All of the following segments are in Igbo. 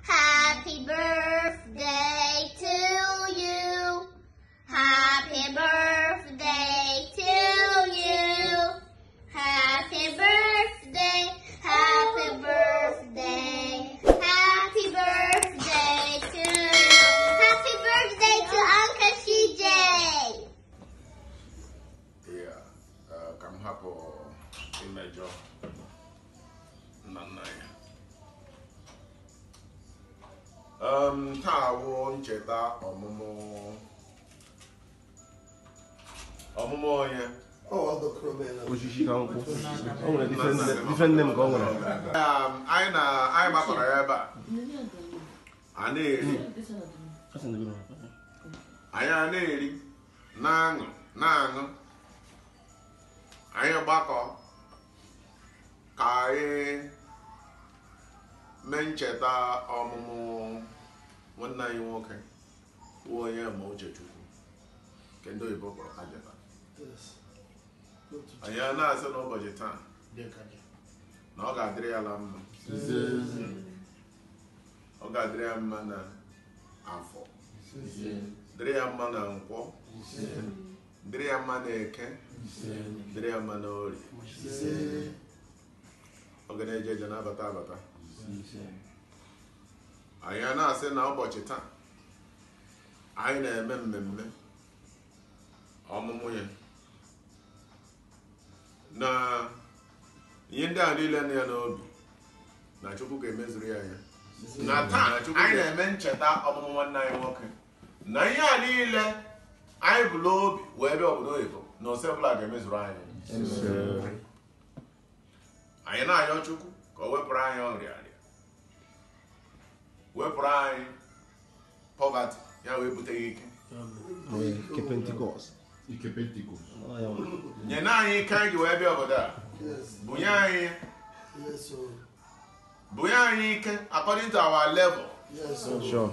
Happy birthday to you. Happy birthday to you. Happy birthday. Happy birthday. Happy birthday to you. Happy birthday to Uncle CJ. Yeah, uh, ka m hapụ imejọ nna nna ya um, taa wụ ncheta ọmụmụ ọmụmụ onye osisi ka nkwụ o nwere different name ka o nwere um, anyị na anyị gbakọrọ ya ebe a a na-eri anyị a na-eri na-aṅụ na-aṅụ anyị gbakọ ka anyị mee ncheta ọmụmụ nwanne anyị nwoke bụ onye ma uchechukwu nke ndị oyibo kpọrọ kajeta anyị a na-asị n'ụbọchị taa na ọ ga-adịrị ya la mma ọ ga-adịrị ya mma na afọ dịrị ya mma na nkwọ dịrị ya mma na eke dịrị ya mma na orie ọ ga na-eje eje na-abata abata anyị a na-asị na ụbọchị taa anyị na-eme mmemme ọmụmụ ya na ihe ndị a niile nọ ya n'obi na chukwu ga-emezuru ya ya na taa anyị na-eme ncheta ọmụmụ nwanne anyị nwoke na ihe a niile anyị bụ n'obi wee bịa obodo oyibo na ose ọbụla ga-emezuru anyị anyị na-ayọ chukwu ka o wepụrụ anyị ọrịa arịa wepụrụ anyị pọvati ya wee buteghị ike nke pentikọst Ike Pentikọst. nye na anyị ike anyị ji wee bịa obodo a bunye anyị bunye anyị ike according to our level sure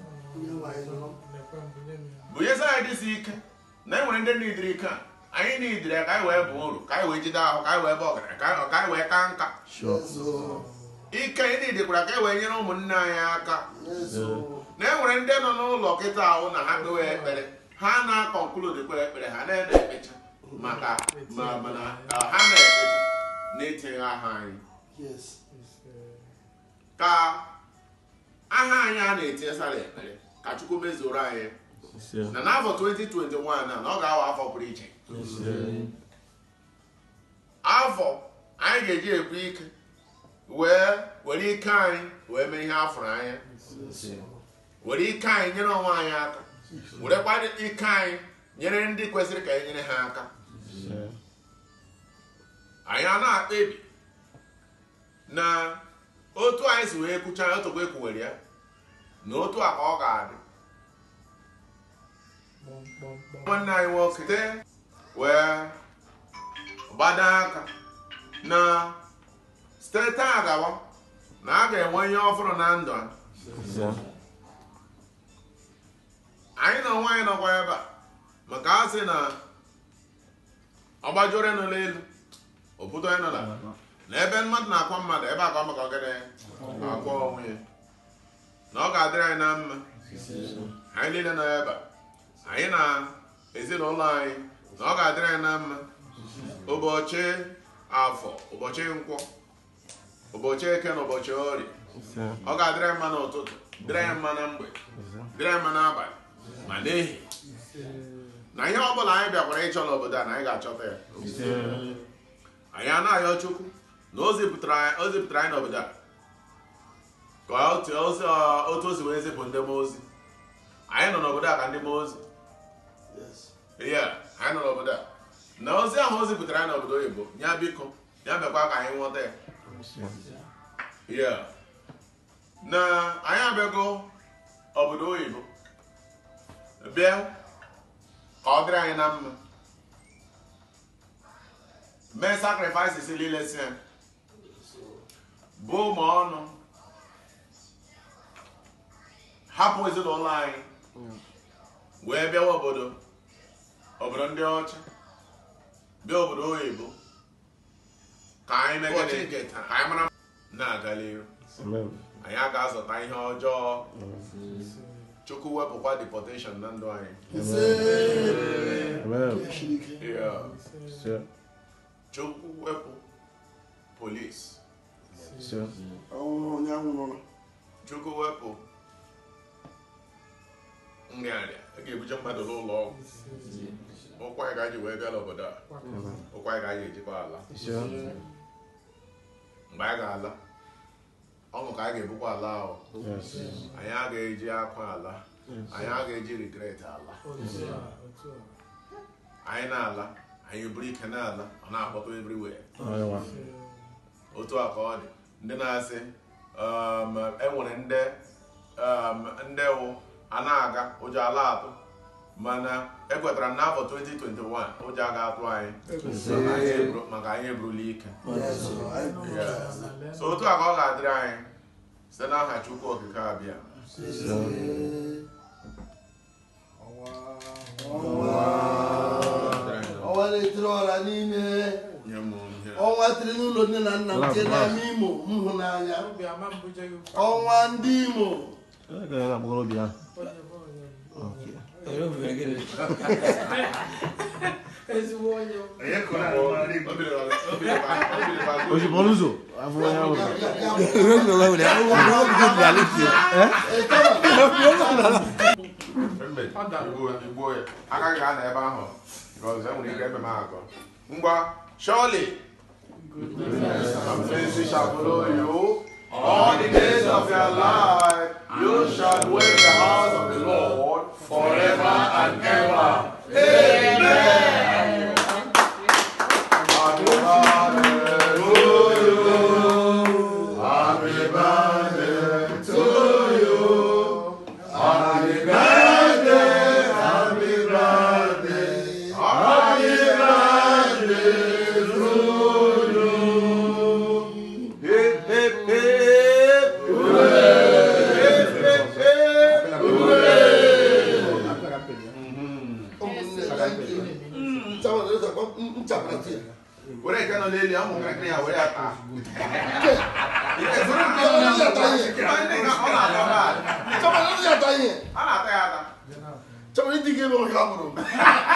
bunyezi anyị dịsi ike na e nwere ndị nidiri ike a anyị nidiri ya ka anyị wee bụọ uru ka anyị wee jide ahụ ka anyị wee bụ ọgaranya ka anyị- ka anyị wee ka nka sure ike anyị nidikwara ka e wee nyere ụmụnne anyị aka na e nwere ndị nọ n'ụlọ kịta ahụ na ha kpewe ekpere ha na-akọnklud kpere ekpere ha na-ede ekpecha maka ma mana uh, ha na-ekpecha na-etinye aha anyị ka aha anyị a na-etinye sara ekpere ka chukwu mezuoro anyị na n'afọ 2021 a na ọ ga-awa afọ pụrụ iche afọ anyị ga-eji ekwu ike wee were ike anyị wee mee ihe afọrọ anya were ike anyị nyere onwe anyị aka werekwa ike anyị nyere ndị kwesịrị ka e nyere ha aka anyị a na-akpebi na otu anyị si wee kwucha ya otokwa ekwuwere ya na otu a ka ọ ga-adị nwanne anyị nwoke te wee gbado aka na site taa gawa na a ga-enwe ihe ọfụrụ na ndụ a anyị na onwe anyị nọkwa ebe a maka a sị na ọgbajore nọ n'elu obodo anyị nọ na na ebe mmadụ na-akwa mmadụ ebe akwa maka ọgịnị akwa onwe ya na ọ ga-adịrị anyị na mma anyị niile nọ ebe a anyị na ezinụlọ anyị na ọ ga-adịrị anyị na mma ụbọchị afọ ụbọchị nkwọ ụbọchị eke na ụbọchị orie ọ ga-adịrị anyị mma n'ụtụtụ dịrị anyị mma na mgbede dịrị anyị mma n'abalị ma n'ehihie na ihe ọbụla anyị bịakwara ịchọ n'obodo a na anyị ga-achọta ya anyị a na-ayọ chukwu na o zipụtara anyị o zipụtara anyị n'obodo a ka otu ozi otu o si wee zipụ ndị mmụọ ozi anyị nọ n'obodo a ka ndị mmụọ ozi ihe anyị nọ n'obodo a na ozi ahụ o zipụtara anyị n'obodo oyibo ya biko ya mekwa ka anyị nghọta ya ihe na anyị abịago obodo oyibo bịa ka ọ dịrị anyị na mma mee sacrifices niile si ya bụ ụmụ ọnụ hapụ ezinụlọ anyị wee bịawa obodo obodo ndị ọcha bịa obodo oyibo ka anyị megide ka anyị mara na-aga n'ihu Amen. anyị a ga-azụta ihe ọjọọ chukwu wepụkwa deportation na ndụ anyị Amen. Yeah. Sir. chukwu wepụ polis Sir. chukwu wepụ nrịanrịa a ga-ebuje mmadụ n'ụlọ ọgwụ ụkwa ya ka anyị ji wee bịa n'obodo a ụkwa ya ka anyị ejikwa ala Sir. mgbe anyị ga-ala ọṅụ ka anyị ga-ebukwa ala ahụ Yes. anyị a ga-eji akwa ala anyị a ga-eji regret ala anyị na-ala anyị buru ike na-ala ọ na-akpọtụ everywhere Onye nwa. otu a ka ọ dị ndị na-asị um, enwere ndị um, ndị wụ a na-aga ụjọ ala atụ mana ekwetara m n'afọ 2021 ụjọ aga atụ anyị maka anyị eburu- maka anyị eburula ike so otu a ka ọ ga-adịrị anyị site n'aha chukwu okike abịa ọnwa na-etiri ọra n'ime nye m ihe ọnwa tiri n'ụlọ nne na nna m nke n'ama imo m hụ n'anya ọnwa ndị imo Onye ka ya na-agbagoro obi ahụ? Okay. O ji bọọlụ ụzọ? Afọ onye ahụ. Mbe, igbo igbo ya agaghị ga na ebe ahụ because enwere ike ebe m agụ ngwa surely mercy shall follow you all the days of your life you shall dwell in the house of the Lord forever and ever amen happy birthday to you happy birthday to you happy birthday happy birthday happy birthday to you hip hip hip hooray hip hip hip ụmụnne ka nke nchawara ụzọkwa nchapụta ya were nke nọ n'elu ụmụ ntakịrị ya were ya taa ọ na-ata bad. nchawara ụzọ ya ata ihe a na-ata ya ata nchawara ịdị ga ebe maka amụrụ m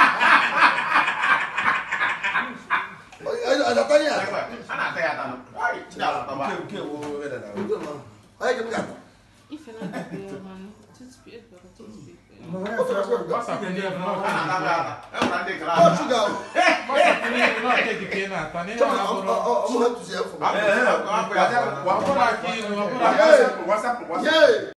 adata ihe a a na-ata ya ata Why? Ndị ala taba. onye ga m ga-ata Ife na-adịghị ọma, toothpick, bụrụ toothpick. ofe na akwa ga a na-ata ya ata enwere ndị gara ọ aga. shuga ọmụ ha tụzi afọ Hapụ ya, hapụ ya. yee